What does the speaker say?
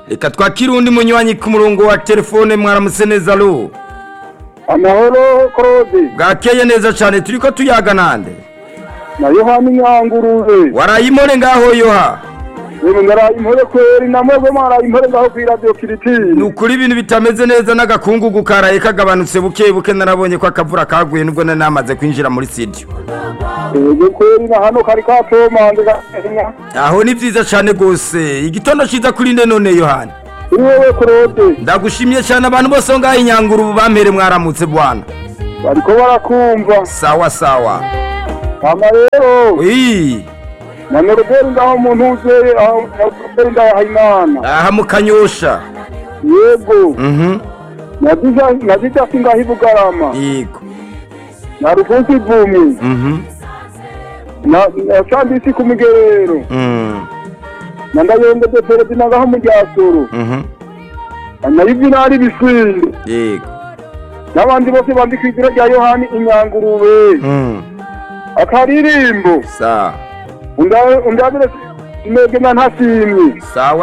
reka twakire undi munywanyi ku murongo wa telefone mwaramutse neza ru amahoro claude bwakeye neza cyane turi ko tuyaga nande na yohani nyangurube warayimore ngaho yoha yego ngaraye impore kweri namwebwe mwaraye impore ngaho kuri radio ni kiritini ukuri ibintu bitameze neza n'agakungugu karaye kagabanutse buke buke narabonye ko akavura kaguye nubwo nari namaze kwinjira muri studio yego kweri na hano kari katomanze gahenya aho ni byiza cyane rwose igitondo cyiza kuri nde none yohani kuri wewe claude ndagushimiye cyane abantu bose aho ngaho inyangura ubu bampere mwaramutse bwana bariko barakumva sawa sawa ama rero iyi na noroberi ngaho umuntu uze aho noroberi ndahayimana aha mu kanyosha yego mhm na dijasi ngaho ibugarama yego na rufunsi ivumi mhm na na sandisi ku migerero mm na ndayongeze perezida ngaho mu ryasoro mhm na yuvinari bisinde yego n'abandi bose bandika izina rya yohani inyangurube mm akaririmbo sawa undabire imege na ntasimye sawa